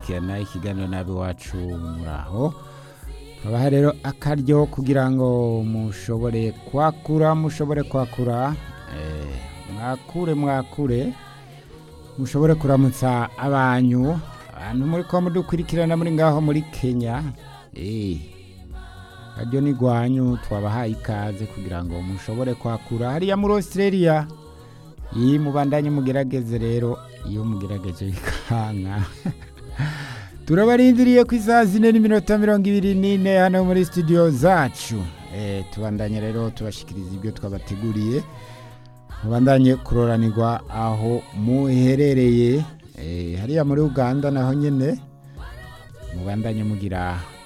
gukurikirana ikiganiro nabi wacu muraho habaha rero akaryo kugira ngo mushobore kwakura mushobore kwakura eh, mwakure mwakure mushobore kuramutsa abanyu abantu muri ko mudukurikirana muri ngaho muri kenya eh, karyo ni gwanyu twabahaye ikaze kugira ngo mushobore kwakura hariya muri australia iyi mubandanye mugerageze rero iyo mugerageje bikanka turabarindiriye ku isaha zine n'iminota mirongo ibiri n'ine hano muri studio zacu eh, tubandanye rero tubashikiriza ibyo twabateguriye mubandanye kuroranirwa aho muherereye eh, hariya muri uganda naho nyene mubandanye mugira